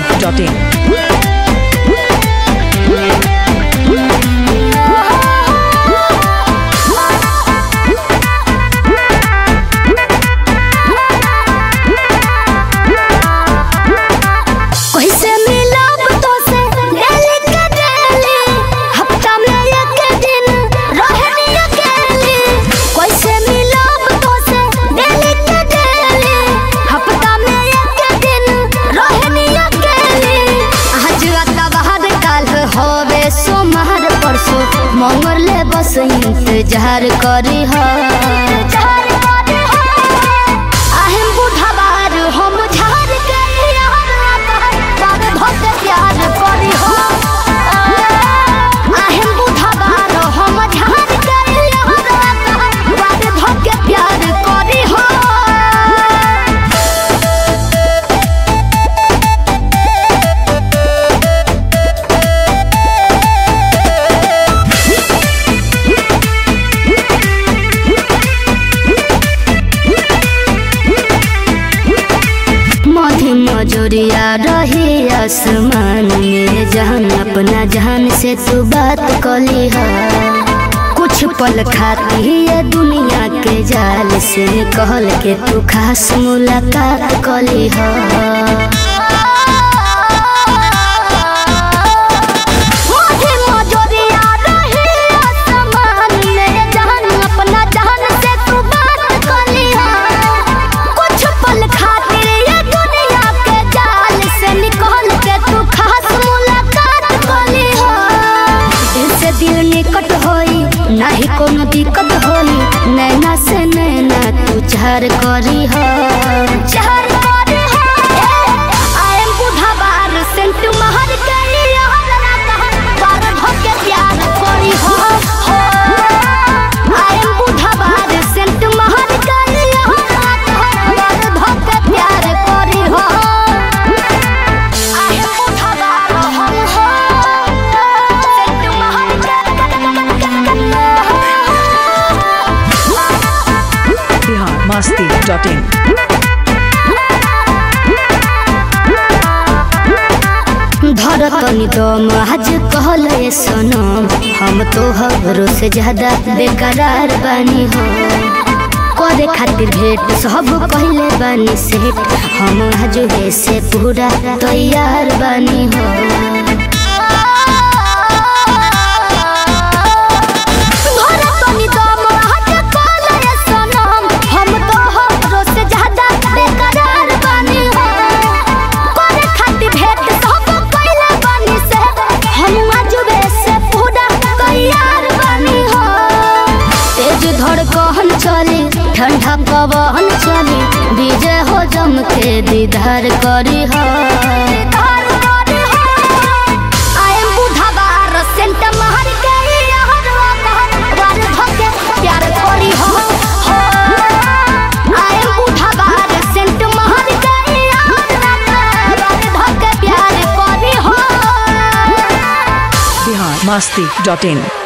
masti.in. कैसे मिलब तोसे डेली के डेली हफ्ता में एक दिन रहनी अकेली कैसे मिलब तोसे डेली के डेली हफ्ता में एक दिन रहनी अकेली आज अतवार काल होवे सोमवार परसों मंगल ले बस इंतजार करी हो আহিम बुढ़ावार हम झार के यार बार भक्त प्यार करी हो আহিम बुढ़ावार हम झार के यार बार भक्त प्यार करी हो मधी मजोरिया रही आसमान में जहान अपना जहान से तू बात कली है कुछ पल खाती ये दुनिया के जाल से कहल के तू खास मुलाकात कली है मधी मजोरिया रही आसमान में जहान अपना जहान से तू बात कली है कुछ पल खातिर ये दुनिया के जाल से निकल के तू खास मुलाकात कली हो दिल से दिल निकट होई नाही कोनो दिक्कत होई नैना से नैना तू चार करी हो चार करी हो आई एम बुढ़ावार सेंट महर के यार रात बार भके प्यार करी हो आई एम बुढ़ावार सेंट महर के यार रात बार भके प्यार करी हो आई एम बुढ़ावार हम हो सेंट महर Bihar masti.in. धरतनी दम आज कहल सनम हम तो हरो से ज्यादा बेकरार बानी हो करे खातिर भेंट सब कहले बानी सेठ हम आज से पूरा तैयार बानी हो धरतनी दम आज कहल सनम हम तो हरो से ज्यादा बेकरार बानी हो करे खातिर भेंट सब कइले बानी से हम आजुबे से पूरा तैयार बानी हो तेज धड़कन चली ठंडा पवन चली विजय हो जम के दीदार करी हो I am बुढ़ावार सेंट महर के यार वार भके प्यार करी हो I am बुढ़ावार सेंट महर के यार वार भके प्यार करी हो Bihar masti.in.